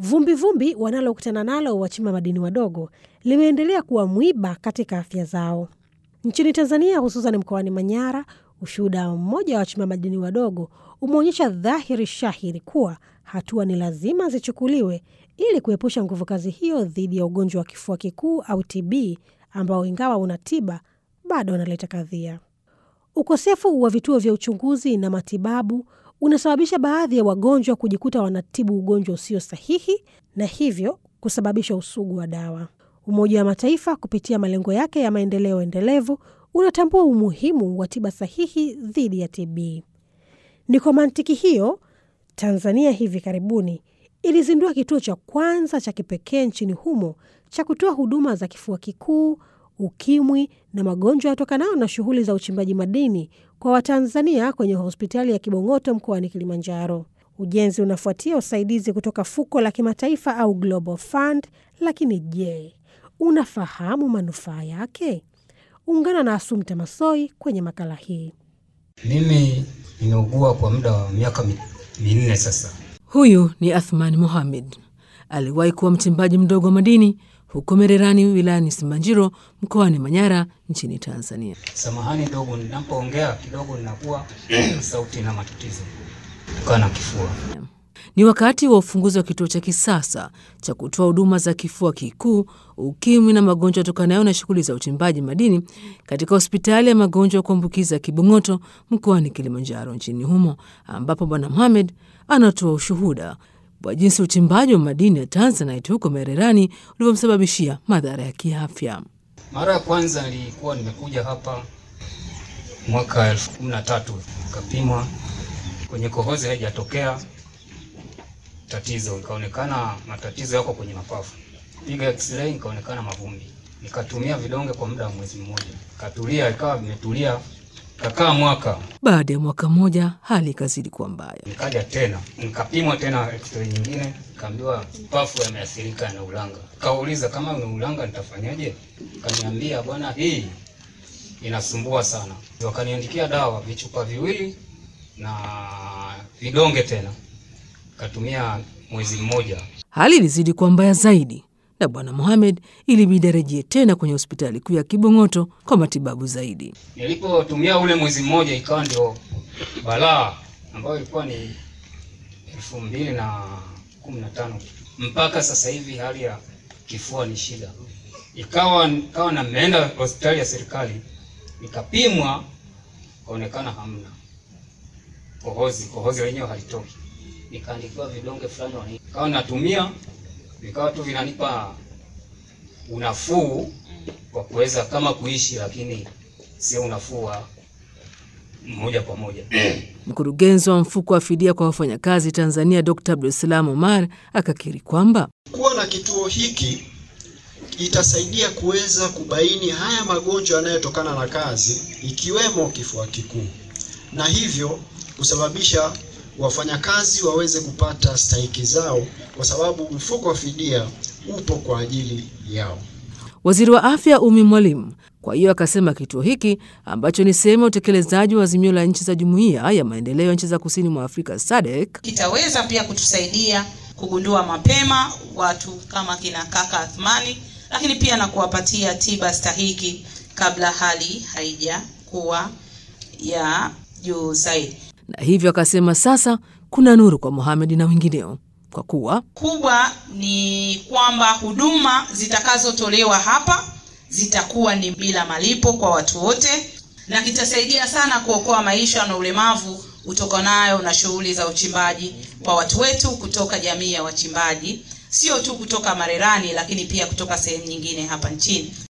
Vumbivumbi wanalokutana nalo wachimba madini wadogo limeendelea kuwa mwiba katika afya zao. Nchini Tanzania, hususan mkoani Manyara, ushuhuda mmoja wa wachimba madini wadogo umeonyesha dhahiri shahiri kuwa hatua ni lazima zichukuliwe ili kuepusha nguvu kazi hiyo dhidi ya ugonjwa wa kifua kikuu au TB ambao ingawa una tiba bado unaleta kadhia. Ukosefu wa vituo vya uchunguzi na matibabu unasababisha baadhi ya wagonjwa kujikuta wanatibu ugonjwa usio sahihi na hivyo kusababisha usugu wa dawa. Umoja wa Mataifa kupitia malengo yake ya maendeleo endelevu unatambua umuhimu wa tiba sahihi dhidi ya TB. Ni kwa mantiki hiyo, Tanzania hivi karibuni ilizindua kituo cha kwanza cha kipekee nchini humo cha kutoa huduma za kifua kikuu, ukimwi na magonjwa yatokanayo na shughuli za uchimbaji madini kwa Watanzania kwenye hospitali ya Kibong'oto mkoani Kilimanjaro. Ujenzi unafuatia usaidizi kutoka fuko la kimataifa au Global Fund. Lakini je, unafahamu manufaa yake? Ungana na Asumta Masoi kwenye makala hii. Mimi nimeugua kwa muda wa miaka minne sasa. Huyu ni Athman Mohamed, aliwahi kuwa mchimbaji mdogo wa madini huko Mererani wilayani Simanjiro mkoani Manyara nchini Tanzania. Samahani dogo, ninapoongea kidogo ninakuwa sauti na matatizo kutokana na kifua. Ni wakati wa ufunguzi wa kituo cha kisasa cha kutoa huduma za kifua kikuu, ukimwi na magonjwa yatokanayo na shughuli za uchimbaji madini katika hospitali ya magonjwa ya kuambukiza Kibong'oto mkoani Kilimanjaro nchini humo, ambapo Bwana Mohamed anatoa ushuhuda wa jinsi uchimbaji wa madini ya Tanzanite huko Mererani ulivyomsababishia madhara ya kiafya. Mara ya kwanza nilikuwa nimekuja hapa mwaka elfu kumi na tatu nikapimwa kwenye kohozi, haijatokea tatizo, ikaonekana matatizo yako kwenye mapafu. Piga x-ray ikaonekana mavumbi. Nikatumia vidonge kwa muda wa mwezi mmoja, katulia, ikawa vimetulia, kakaa mwaka. Baada ya mwaka mmoja, hali ikazidi kuwa mbaya. Nikaja tena nikapimwa tena x-ray nyingine, nikaambiwa pafu yameathirika na ulanga. Kauliza kama ni ulanga nitafanyaje? Kaniambia bwana, hii inasumbua sana. Wakaniandikia dawa vichupa viwili na vidonge tena, katumia mwezi mmoja. Hali ilizidi kuwa mbaya zaidi, na Bwana Mohamed ilibidi arejee tena kwenye hospitali kuu ya Kibong'oto kwa matibabu zaidi. Nilipotumia ule mwezi mmoja, ikawa ndio balaa ambayo ilikuwa ni elfu mbili na kumi na tano mpaka sasa hivi hali ya kifua ni shida. Ikawa ikawa na nimeenda hospitali ya serikali nikapimwa, kaonekana hamna kohozi, kohozi lenyewe halitoki. Nikaandikiwa vidonge fulani, nikawa natumia, vikawa tu vinanipa unafuu wa kuweza kama kuishi, lakini sio unafuu wa moja kwa moja. Mkurugenzi wa mfuko wa fidia kwa wafanyakazi Tanzania Dr. Abdulsalam Omar akakiri kwamba kuwa na kituo hiki itasaidia kuweza kubaini haya magonjwa yanayotokana na kazi ikiwemo kifua kikuu, na hivyo kusababisha wafanyakazi waweze kupata stahiki zao, kwa sababu mfuko wa fidia upo kwa ajili yao. Waziri wa Afya Umi Mwalimu kwa hiyo akasema kituo hiki ambacho ni sehemu ya utekelezaji wa azimio la nchi za Jumuiya ya Maendeleo ya Nchi za Kusini mwa Afrika SADC kitaweza pia kutusaidia kugundua mapema watu kama kina kaka Athmani, lakini pia na kuwapatia tiba stahiki kabla hali haijakuwa ya juu zaidi. na hivyo akasema sasa kuna nuru kwa Mohamed na wengineo kwa kuwa kubwa ni kwamba huduma zitakazotolewa hapa zitakuwa ni bila malipo kwa watu wote, na kitasaidia sana kuokoa maisha na ulemavu utokanayo na shughuli za uchimbaji kwa watu wetu kutoka jamii ya wachimbaji, sio tu kutoka Marerani, lakini pia kutoka sehemu nyingine hapa nchini.